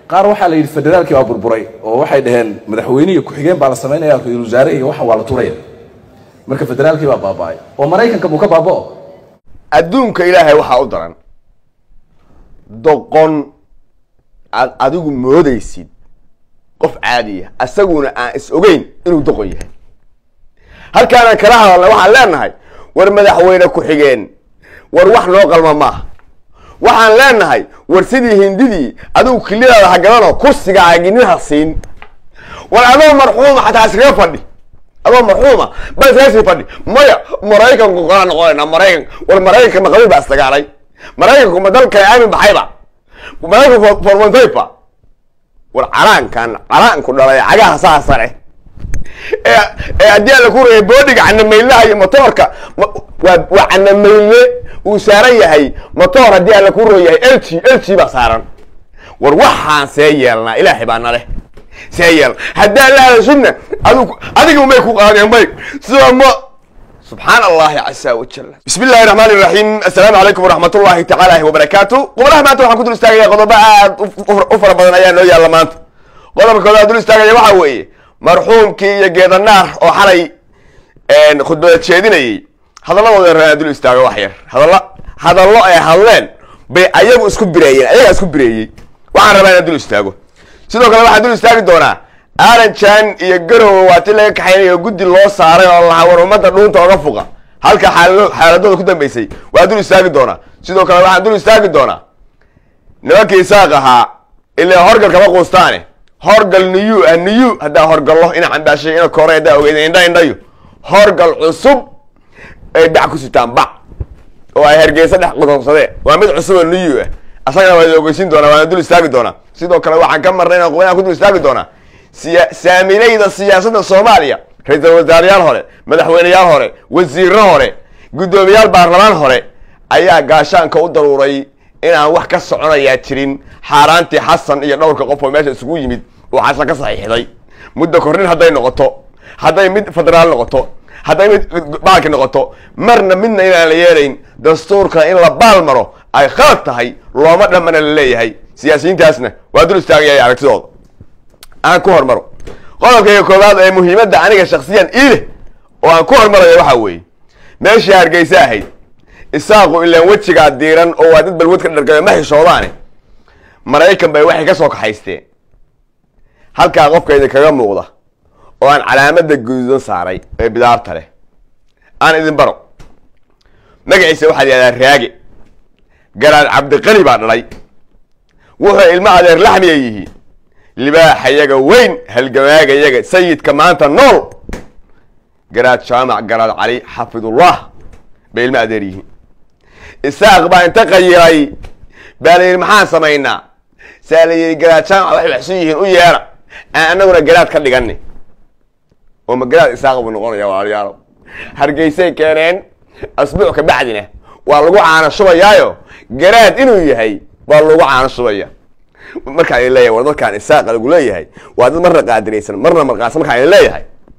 qaar waxaa la yidhi federaalkii baa burburay oo waxay dhaheen madaxweyne iyo ku-xigeen baa la samaynaya ra-iisul wasaare iyo waxa waa la turaya marka federaalkii baa baaba'ay oo maraykanka buu ka baaba'o adduunka ilaahay waxaa u daran doqon aad adigu moodaysid qof caadiya asaguna aan is ogeyn inuu doqon yahay halkaanaan kala hadalnay waxaan leenahay war madaxweyne ku-xigeen war wax noo qalma maaha waxaan leenahay war sidii hindidii adigu kilidaada hagadanoo kursiga aginiha siin war adoo marxuuma xataa iskaga fadhi adoo marxuuma ba iskaga sii fadhi maya maraykanku kala noqonayna maraykan war maraykanka maqabiil baa isdagaalay maraykanku ma dalka aamin baxayba maraykanku formontayba war calaankan calaanku dhalay cagaha saa sare ee ee haddii aan la ku reeyay boodhiga canamaylaha iyo motoorka ma- waa waa canamayle uu saaran yahay motoor haddii aan la ku reeyahay lg lg baa saaran war waxaan see yeelnaa ilaahay baa nale see yeelna haddaan la hadashidna adigu adiga may ku qaadeen may sida ma سبحان الله عز وجل بسم الله الرحمن الرحيم السلام عليكم ورحمة الله تعالى وبركاته قبلها ما توحن كنت استاغي قضباء أفر بدن أيان نويا لمانت قضبا كذا دول استاغي وحاوي مرحوم كي يجيد النار أو حري ان خدبة تشيديني هذا الله وذا دول استاغي وحير هذا الله هذا الله يا هلين بي أيام اسكو بريين أيام اسكو بريين وعن ربنا دول استاغو sidoo kale waxaa dul istaagi doonaa aaranjan iyo garowe waa ti laga kaxaynayo guddi loo saaray oo lahaa war ummadda dhuunta oga fuqa halka xaala- xaaladooda ku dambeysay waa dul istaagi doonaa sidoo kale waxaan dul istaagi doonaa nimankii isaaq ahaa ilaa horgal kama quustaane horgal niyu ah niyu haddaa horgallo ina cambaashay ina kore haddaa ogeyd indha indhayo horgal cusub ay bac ku sitaan bac oo ay hargeysa dhex qudonsadeen waa mid cusub oo niyu ah asagana waa ogeysin doonaa waana dul istaagi doonaa sidoo kale waxaan ka marnay inaan qubinaan ku dul istaagi doonaa siya saamilayda siyaasadda soomaaliya ra-iisul wasaarayaal hore madaxweyneyaal hore wasiiro hore guddoomiyaal baarlamaan hore ayaa gaashaanka u daruuray inaan wax ka soconayaa jirin xaaraantii xasan iyo dhowrka qof oo meesha isugu yimid oo xasan ka saxiixday muddo kornin hadday noqoto hadday mid federaal noqoto hadday mid baalki noqoto marna midna inaan la yeelayn dastuurka in la baal maro ay khalad tahay looma dhammana la leeyahay siyaasiyiintaasna waa dul istaagaya aragtidooda aan ku hormaro qodobkayga koowaad ee muhiimadda aniga shaksiyan iileh oo aan ku hormarayo waxaa weeye meeshii hargeysa ahayd isaaqu ilaan wejigaa diiran oo waa dad balwad ka dhargayo ma xishoodaane maraykan bay waxay ka soo kaxaysteen halkaa qofkayda kaga muuqda oo aan calaamadda guduudan saaray ee bidaarta leh aan idin baro magaciisa waxaad yihahdaa raage garaad cabdiqali baa dhalay wuxuu ilmo adeer laxmiya yihiin libaaxayaga weyn halgamaagayaga sayidka maanta nool garaad jaamac garaad cali xafidullah bay ilmo adeer yihiin isaaq baa inta qayiray baa la yidhi maxaan samaynaa saa la yidhi garaad jaamac waxay waxsan yihiin u yeera aan anaguna garaad ka dhigani oo ma garaad isaaq buu noqonaya walaalayaalo hargeysay keeneen asbuuc ka bacdina waa lagu caana shubayaayo garaad inuu yahay waa lagu caana shubaya markaan idin leeyahay war dadkaan isaaqa lagu leeyahay waa dad marna qaadiraysan marna marqaansan markaan idin leeyahay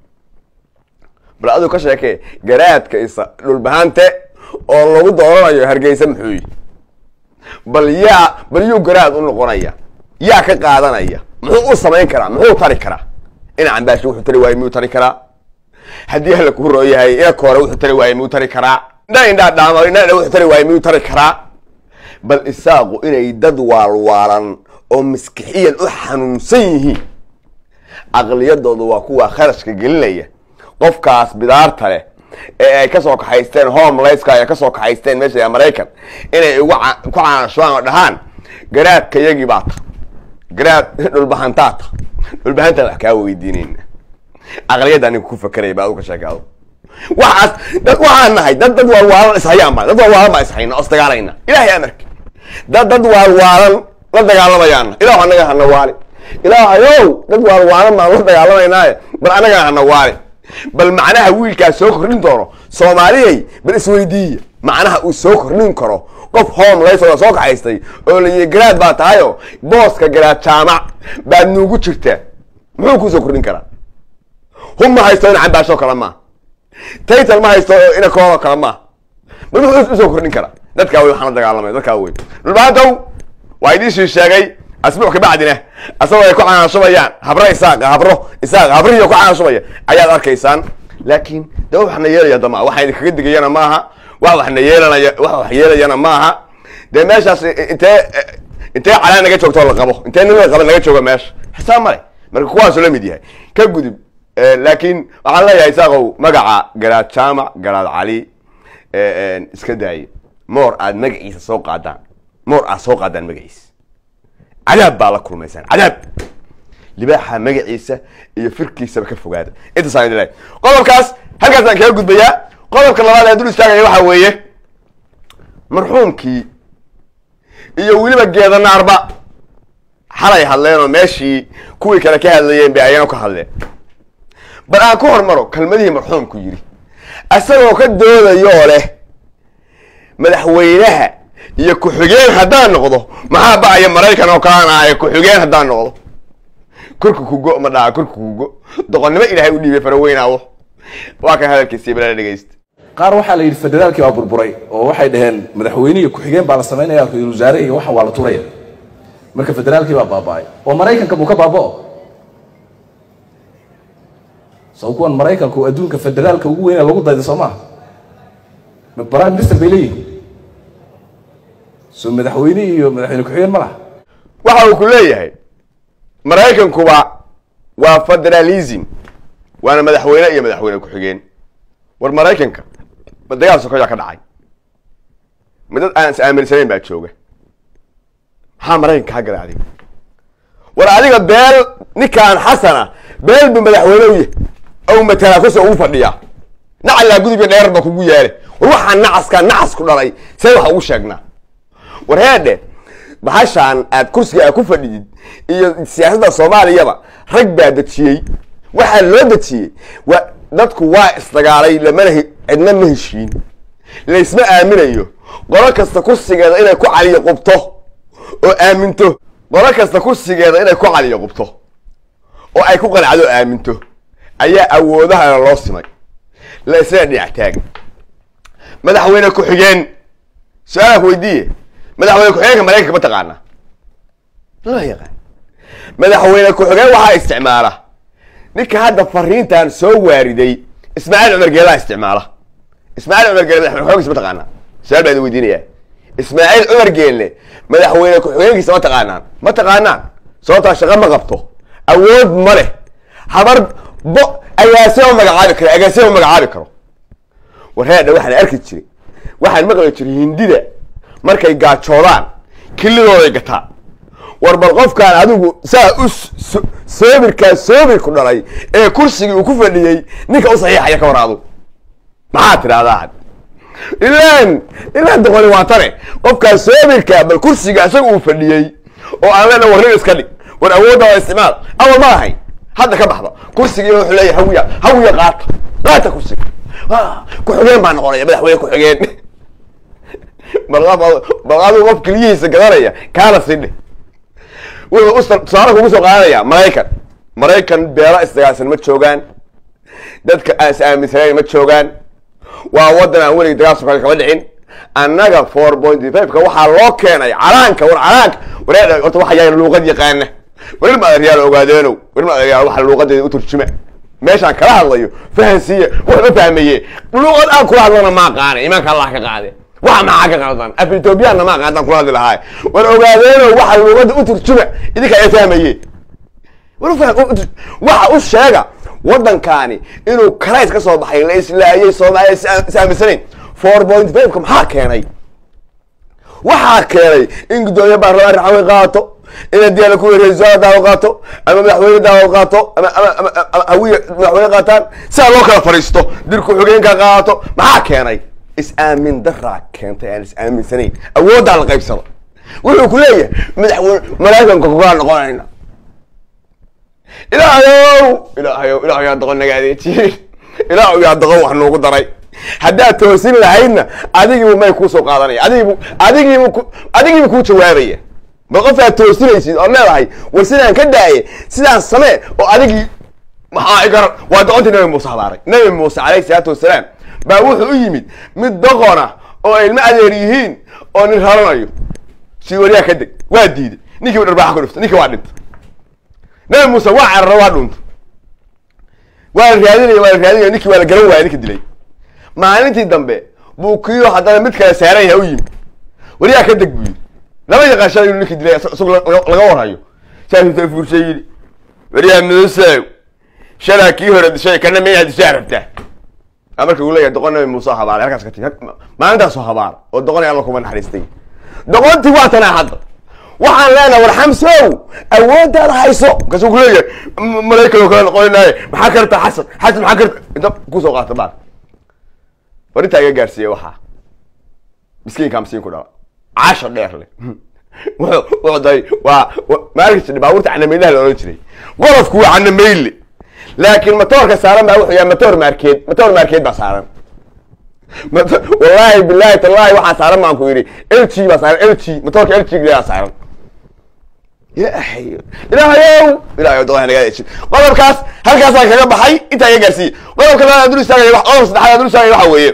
bal adigu ka sheekee garaadka isa dhulbahante oo lagu dooranayo hargeysa muxuu yihi bal yaa bal yuu garaad u noqonaya yaa ka qaadanaya muxuu u samayn karaa muxuu tari karaa ina cambaashi wuxuu tari waaye miyuu tari karaa haddii hala ku roo yahay ina koore wuxuu tari waaye miyuu tari karaa indha indhaa dhaamo indha indha wuxuu tari waaye miyuu tari karaa bal isaaqu inay dad waalwaalan oo maskixiyan u xanuunsan yihiin aqliyadoodu waa kuwa kharashka gelinaya qofkaas bidaarta leh ee ay kasoo kaxaysteen homelesska ay kasoo kaxaysteen meesha maraykan inay ugu ca- ku caanashubaan oo dhahaan garaadka yagii baa ta garaad dhulbahantaa ta dhulbahantaa wax kaa weydiinayna aqliyadda aniga ku fakeraya ba adigu ka sheekaado waxaas dad waxaan nahay dad dad waalwaalan ishayaan baa dad waalwaalan baa ishayna oo isdagaalayna ilahay amarki dad dad waalwaalan la dagaalamayaana ilahu anaga hana waali ilaahayow dad waalwaalan baan la dagaalamaynaye bal anaga hana waali bal macnaha wiilkaas soo kordhin doono soomaaliyay bal isweydiiya macnaha uu soo kordhin karo qof homeless oo soo kaxaystay oo la yihi garaad baa tahayo booska garaad jaamac baad nuugu jirtaa muxuu kuu soo kordhin karaa hum ma haysto ina cambaashoo kale maa taytal ma haysto ina kooroo kale maa bal muxuu usoo kordhin karaa dadkaa wey waxaan la dagaalamay dadkaa wey dhulbaantow waa idiin sii sheegay asbuuc kabacdina asagoo ay ku canaashubayaan habro isaaqa habro isaaq habrihii ku canaashubaya ayaad arkaysaan laakiin de wax waxna yeelaya dama waxa idinkaga digayana maaha wax waxna yeelanaya wax wax yeelayana maaha dee meeshaas intee intee calaan naga joogto la qabo intee nin la qaba naga jooga meesha xisaab male marka kuwaasuu la mid yahay ka gudub laakiin waxaan leeyahay isaaqow magaca garaad jaamac garaad cali iska daaye moor aad magaciisa soo qaadaan moor aad soo qaadaan magaciisa cadaab baa la kulmaysaan cadaab libaaxa magaciisa iyo firkiisaba ka fogaada intaasaan idin lehay qodobkaas halkaasaan kaga gudbayaa qodobka labaad ee dul istaagaya waxaa weeye marxuumkii iyo weliba geedanaarba xalay hadleen oo meeshii kuwii kale ka hadlayeen bay ayana ka hadleen bal aan ku hormaro kelmadihii marxuumku yidhi isagoo ka doodayoo leh madaxweynaha iyo ku-xigeen haddaan noqdo maxaa ba'aya maraykan oo kalaan ahaye ku-xigeen haddaan noqdo korka kugo ma dhaha korka kugo doqonnimo ilaahay u dhiibay faraweynawo waa kan hadalkiisii balala dhegeysta qaar waxaa la yidhi federaalkii waa burburay oo waxay dhaheen madaxweyne iyo ku-xigeen baa la samaynaya ra-iisul wasaare iyo waxan waa la turaya marka federaalkii baa baaba'ay oo maraykanka buu ka baaba'o saw kuwan maraykanku adduunka federaalka ugu weyna lagu dayda soo maaha prime minister bay leeyihin so madaxweyne iyo madaxweyne ku-xigeen ma laha waxa uu ku leeyahay maraykankuba waa federalism waana madaxweyne iyo madaxweyne ku-xigeen war maraykanka ma dagaal sokoyaa ka dhacay ma dad aan is aaminsanayn baa jooga maxaa maraykanka kaa galay adiga war adiga beel ninkaan xasana beel bu madaxweyne u yahy ow matalaa kusoo ugu fadhiyaa nacalaa gudubka dheer ba kugu yaale war waxaa nacaskaa nacas ku dhalay see waxa ugu sheegnaa war heedhe bahashaan aad kursiga aad ku fadhidid iyo siyaasadda soomaaliyaba rag baa dejiyey waxaa loo dejiyey wa dadku waa isdagaalay lamana cidna ma heshiin laysma aaminayo qolo kasta kursigeeda inay ku caliyo qubto oo aaminto qolo kasta kursigeeda inay ku caliyo qubto oo ay ku qanacdo o aaminto ayaa awoodahana loo simay la isla dhinac taagan madaxweyne ku-xigeen su-aalaan ku weydiiye madaxweyne ku-xigeenka maraykanka ma taqaana lama yaqaan madaxweyne ku-xigeen waxaa isticmaala ninka hadda fariintan soo waariday ismaaciil cumar geelaa isticmaala ismaaciil cumar geele madaxweyne ku-xigeenkiisa ma taqaanaa su-aal baa idin weydiinaya ismaaciil cumar geelle madaxweyne ku-xigeenkiisa ma taqaanaan ma taqaanaan sababtaa shaqo ma qabto awood ma leh habar bo agaasima magacaabi karo agaasima magacaabi karo war heedha waxaan arki jiray waxaan maqli jiray hindida markay gaajoodaan kilidooday gataa war bal qofkaan adigu saa u soobirkaa soobirku dhalay ee kursigii uu ku fadhiyey ninka u saxiixaya ka war adu maxaa tidhahdaa ilaan ilaan doqoni waa tane qofkaan soobirkaa bal kursiga isaga uu fadhiyey oo aan leena war nin iska dhig war awoodda waa isticmaal awal ma lahayn hadda ka baxda kursigii wuxuu leeyahay hawiya hawiya qaata qaata kursiga ku-xigeen baa noqonaya madaxweyne ku-xigeen bal adigu qof keliyihiisa gadanaya kaana sidhe wuxuu tusaale kugu soo qaadanaya maraykan maraykan beelo isdagaalsan ma joogaan dadka aan is aaminsanayn ma joogaan waa waddan aan weligii dagaal sokaal kama dhicin annaga four point five ka waxaa loo keenay calaanka war calaanka waree horta waxa yahay luuqad yaqaana warin ma adeeryaal ogaadeenow warin ma adeeryaal waxa luuqadeeda u turjuma meeshaan kala hadlayo fahansiiye wax ma fahmaye luuqad aan kula hadlana ma aqaana imaanka allah ka qaade waxa maxaa ka qaldan af ethoobiyaanna ma aqaan kula hadli lahaay war ogaadeenow waxa luuqada u turjuma idinka ay fahmaye waxa u sheega waddankaani inuu karays ka soo baxay la islaayay soomaaliya is aaminsanayn four point five ka maxaa keenay waxaa keenay in guddoomiye baarlamaan raxawey qaato ina diyaala ku ra-isul daawad qaato ama madaxweyne daawad qaato ama ama ama hawiye madaxweyne qaataan sidaa loo kala fadhiisto dirku xogeenka qaato maxaa keenay is-aamin daraa keentay aan is-aaminsanayn awooddaa la qaybsada wuxuu ku leeyahay madaxweyne maraykanka kugaa noqonayna ilaahayow ilaahayow ilaah yaa doqon naga adeejiye ilaah yaa doqon wax noogu daray haddaad toosin lahaydna adigiibu may kuusoo qaadanaya adigiibu adigiibu adigiibu kuu jawaabaya bal qofkaad toosinaysid ood leedahay war sidaan ka daaye sidaan samee oo adigii maxaa igar waa doqontii nabi muuse habaaray nabi muuse calayhi salaatu wasalaam baa wuxuu u yimid mid doqona oo ilmo adeer yihiin oo nin raranayo si waryaa ka deg waa diiday ninkii dharbaaxa ku dhiftay ninkii waa dhintay nabi muuse waa carara waa dhuuntay waa la raadinaya waa la raadinaya ninkii waa la garan waaya ninka dilay maalintii dambe buu kiyo haddana mid kale saaran yahay u yimi wariyaa ka deg buu yidhi lama yaqaan shalay inuu ninkii dilay isagoo laga warhayo saasuu ta fuurshay yidhi wariyaa muuse shalaa kii hore dishay kana miyaa dishaa rabtaa a marka uu leeyahay doqon nabi muuse habaaray halkaas ka tigi maalintaasoo habaar oo doqonay alla kuma naxariistay doqontii waa tanaa hadda waxaan leenahay war xamsow awooddaada hayso markaasuu ku leeyahay malaykado kale noqonaynaye maxaa karta xasan xasan maxaa karta inta kusoo qaata baar war intaa iga gaarsiiye waxaa miskiinkaa miskiin ku dhala caasha dheer leh wuxuu day waa maalkis baabuurta canamaylaha la odhan jiray qolofku waa canameyle laakiin matoorka saaran baa wuxuu yahay matoor maarkeed matoor maarkeed baa saaran wallaahi billahi tallahi waxaa saaran baan ku yidhi l g baa saaran l g matoorka l g baa saaran ilaahay ilaahayow ilahay doqon naga eejin qodobkaas halkaasaan kaga baxay intaa iga gaarsiiye qodobka labaad aan dul istaagaya qodobka saddexaad aan dul istaagaya waxa weeye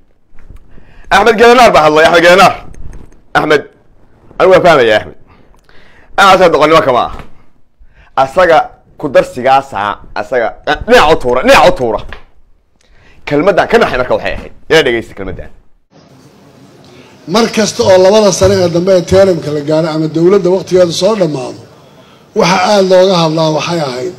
axmed gedenaar baa hadlay axmed gedenaar axmed anigu waa fahmaya axmed asaga doqonnimo kama ah asaga ku darsigaasaa asaga dhinac u tuura dhinac u tuura kelmaddan ka naxay marka waxay ahayd ina dhegeysta kelmaddan mar kasta oo labada sane ee dambe ee teramka la gaaro ama dowladda waktigeedu soo dhammaado waxa aada looga hadlaa waxay ahayd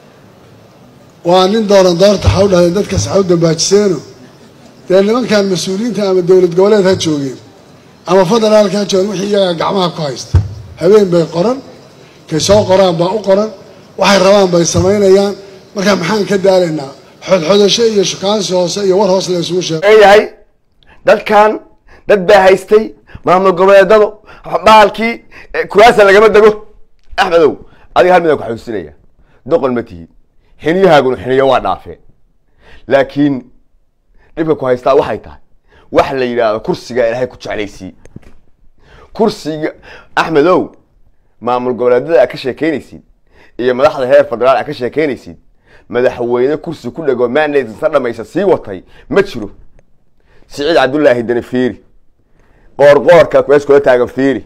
waa nin dooran doorta ha u dhahdeen dadkas ha u dambaajiseeno dee nimankan mas-uuliyiinta ama dowlad goboleed ha joogeen ama federaalka ha joogeen wixii iyagaa gacmaha ku haysta habeen bay qoran kay soo qoraan baa u qoran waxay rabaan bay samaynayaan markaa maxaan ka daalaynaa xodxodasho iyo shukaansi hoose iyo war hoos la isugu sheego leeyahay dadkan dad baa haystay maamul goboleedadu baalkii kuraasa lagama dego axmedow adiga hal midaan ku xasuusinaya doqon ma tihid xiniyahaaguna xiniyo waa dhaafeen laakiin dhibka ku haystaa waxay tahay wax la yidhaahdo kursiga ilaahay ku jeclaysii kursiga axmedow maamul goboleedada aad ka sheekeynaysid iyo madaxda heer federaal aad ka sheekeynaysid madaxweyne kursi ku dhego mandatesa dhamaysa sii watay ma jiro siciid cabdullaahi dani fiiri qoorqoorka kuwees kula taagan fiiri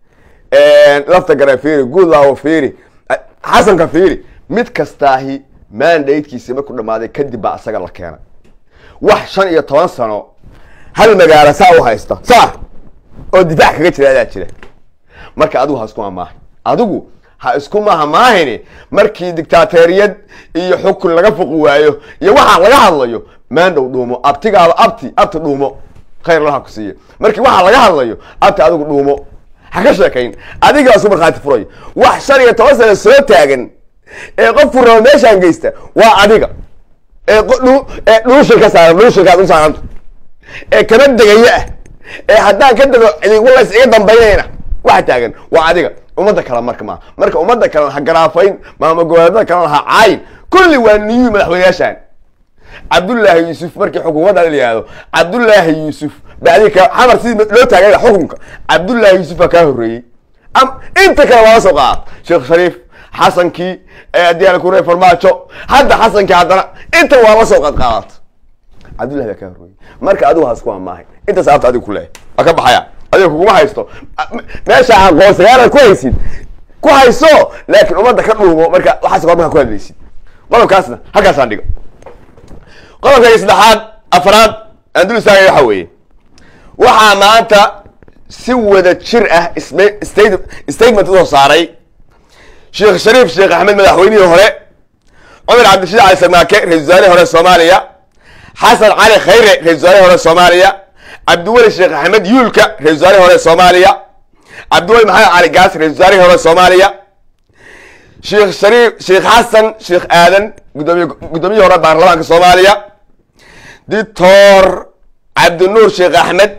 lafta garan fiiri goodlaw fiiri xasanka fiiri mid kastaahi mandatekiisi markuu dhamaaday kadib baa asaga la keenay wax shan iyo toban sano hal magaalo saa u haysta saa oo difaac kaga jira adaa jira marka adigu ha isku amaahay adigu ha isku maha maahayni markii dictaateriyad iyo xukun laga fuqi waayo iyo waxaa laga hadlayo maandhow dhuumo abtigaaba abti abti dhuumo khayr laha ku siiya markii waxaa laga hadlayo abti adigu dhuumo ha ka sheekayn adigaa isku markhaati furayo wax shan iyo toban sana soo taagan ee qofku rabo meeshaan geysta waa adiga ee ee dhuushil ka saaran dhuushilkaad u saaranta ee kama degaya ah ee haddaan ka dego walays iga dambaynayna waxa taagan waa adiga ummadda kale marka maa marka ummadda kalena ha garaafayn maamul goboleedada kalena ha caayin kulli waa niyuu madaxweynayaashaan cabdullaahi yuusuf markii xukuumadda la yihahdo cabdullaahi yuusuf bacdi ka xamar sidii loo taagay xukunka cabdullaahi yuusuf baa kaa horreeyey inta kale waa la soo qaad sheekh shariif xasankii diyaal kure farmaajo hadda xasankii haddana inta waa la soo qaad qaadata cabdullahi baa kaa horreeyey marka adigu ha isku amaahay inta sababta adigu ku leehay waa ka baxaya adiga kuguma haysto meesha aqoonsagaalaad ku haysid ku hayso laakiin ummadda ka dhuumo marka waxaas hor markaa ku hadlaysid qodobkaasna halkaasaan dhigo qodobka saddexaad afraad aan dul istaagaya waxa weeye waxaa maanta si wada jir ah statement usoo saaray sheekh shariif sheekh axmed madaxweynihii hore cumar cabdishiid cali samaake ra-isul wasaarihii hore soomaaliya xasan cali khayre ra-isul wasaarihii hore soomaaliya cabdiweli sheekh axmed yuulka ra-isul wasaarihii hore soomaaliya cabdiweli maxamed cali gaas ra-isul wasaarihii hore soomaaliya sheekh shariif sheekh xasan sheekh aadan gudoomiye guddoomiyihii hore baarlamaanka soomaaliya dictor cabdinuur sheekh axmed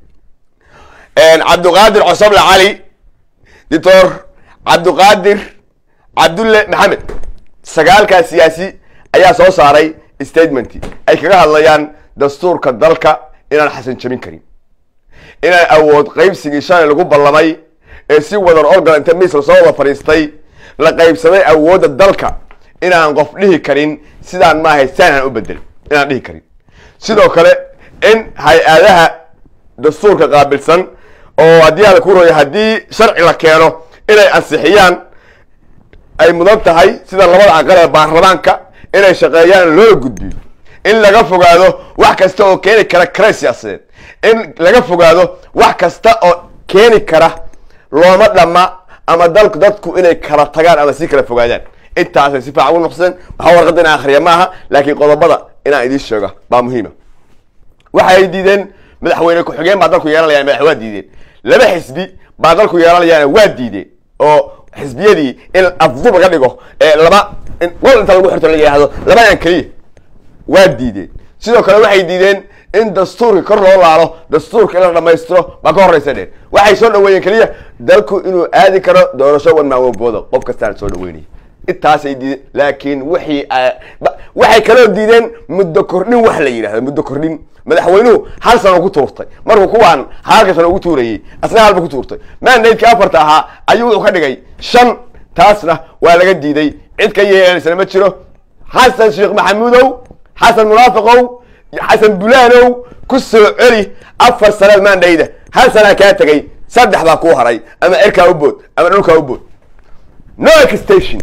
cabdiqaadir cosoble cali dictor cabdiqaadir cabdulle maxamed sagaalkaa siyaasi ayaa soo saaray statement ay kaga hadlayaan dastuurka dalka inaan xasan jabin karin inaan awood qaybsigii shalay lagu ballamay ee si wadan organ inta miis lasoo wada fadhiistay la qaybsaday awoodda dalka inaan qof dhihi karin sidaan maahay saanaan u bedel inaan dhihi karin sidoo kale in hay-adaha dastuurka qaabilsan oo haddii ala ku roya haddii sharci la keeno inay ansixiyaan ay mudan tahay sida labada aqal ee baarlamaanka inay shaqeeyaan loola gudbiyo in laga fogaado wax kasta oo keeni kara kare siyaasadeed in laga fogaado wax kasta oo keeni kara looma dhamma ama dalku dadku inay kala tagaan ama si kala fogaadaan intaasay si fiican u nuqsadeen waxaa warqadda inaan akhriya maaha laakiin qodobada inaan idiin sheego baa muhiima waxay diideen madaxweyne ku-xigeen baa dalku yeelanayaan madax waa diideen laba xisbi baa dalku yeelanayaan waa diideen oo xisbiyadii in afdub laga dhigo ee laba in qol inta lagu xirto la yidhaahdo labadan keliya waa diideen sidoo kale waxay diideen in dastuurka kor loo laalo dastuurka in la dhamaystiro baa ka horraysa dheen waxay soo dhaweeyeen keliya dalku inuu aadi karo doorasho wan maamobooda qof kastaan soo dhaweynaya intaasay diideen laakiin wixii waxay kaloo diideen muddo kordhin wax la yidhahdo muddo kordhin madaxweynuhu hal sano ku tuurtay markuu kuwaan halka sano ugu tuurayey asna halba ku tuurtay mandaydkii afarta ahaa ayuu wuxuu ka dhigay shan taasna waa laga diiday cid ka yeelaysana ma jiro xasan sheekh maxamuudow xasan munaafiqow xasan bulaanow ku soo celi afar sanaad mandayda hal sanaa kaa tegay saddex baa kuu haray ama cirkaa u bood ama dhulkaa u bood no exstation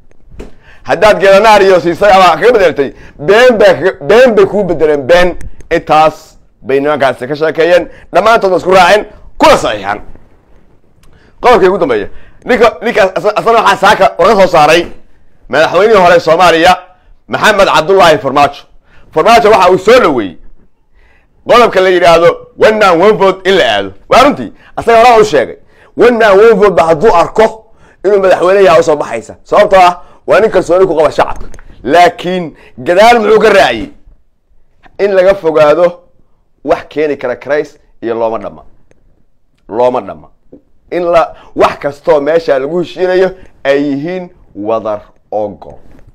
haddaad geelanaariyo siisay ama kaga bedeltay been ba been bay kuu bedeleen been intaas bay nimankaasi ka sheekeeyeen dhammaantood isku raaceen kuna saxiixaan qodobkii ugu dambeeya ninka ninkaas asna waxaa saaka warka soo saaray madaxweynihii hore soomaaliya maxamed cabdullaahi farmaajo farmaajo waxa uu soo dhaweeyey qodobka la yidhaahdo one man one vote in la aado waa runtii asaga horaa u sheegay one man one vote ba hadduu arko inuu madaxweyne yaha usoo baxaysa sababtoo ah waa nin kalsooni ku qaba shacabka laakiin gadaal muxuu ka raaciyey in laga fogaado wax keeni kara crays iyo looma dhama looma dhama in la wax kastoo meesha lagu heshiinayo ay yihiin wadar ogol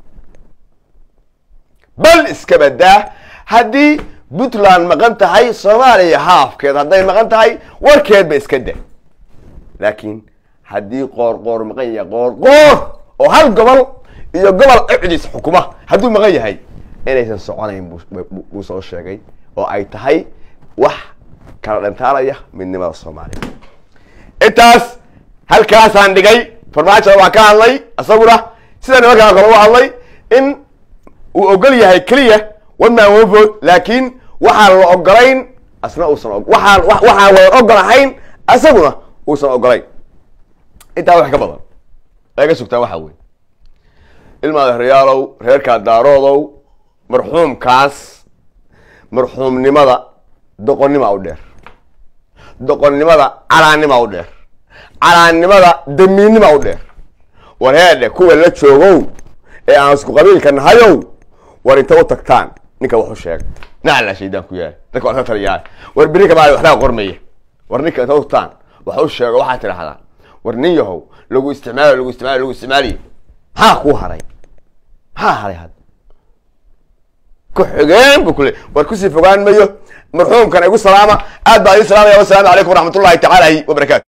bal iska badaa haddii puntland maqan tahay soomaaliya haafkeed hadday maqan tahay warkeedba iska da laakiin haddii qoor qoor maqan yahay qoor qoor oo hal gobol iyo gobol icdis xukuma hadduu maqan yahay inaysan soconayn buu soo sheegay oo ay tahay wax kala dhantaalaya midnimada soomaaliya intaas halkaasaan dhigay farmaajo waa ka hadlay isaguna sida nimankaan kale u hadlay in uu ogol yahay keliya one man one vote laakiin waxaan la ogolayn asna uusan waxaan waxaan wada ogolahayn isaguna uusan ogolayn intaa wax ka badan laga sugtaan waxaa wey ilmaada reyaalow reerkaa daaroodow marxuumkaas marxuumnimada doqonnima u dheer doqonnimada calaannima u dheer calaannimada damiinnima u dheer war heedhe kuwa la joogow ee aan isku qabiilka nahayow war inta u tagtaan ninka waxu sheega naclaa shaydaan ku yaala dadka waa ka taliyaa war beri kamaali waxbaa qormaya war ninka inta u tagtaan wax u sheego waxaa tidhahdaan war nin yahow lagu isticmaalo lagu isticmaalo lagu isticmaaliyo maxaa kuu haray maxaa haray had ku-xigeen bu kule war kusii fogaan mayo marxuumkan igu salaama aad baa idin salaamaya wasalaamu calaykum waraxmat ullahi tacaala wabarakatu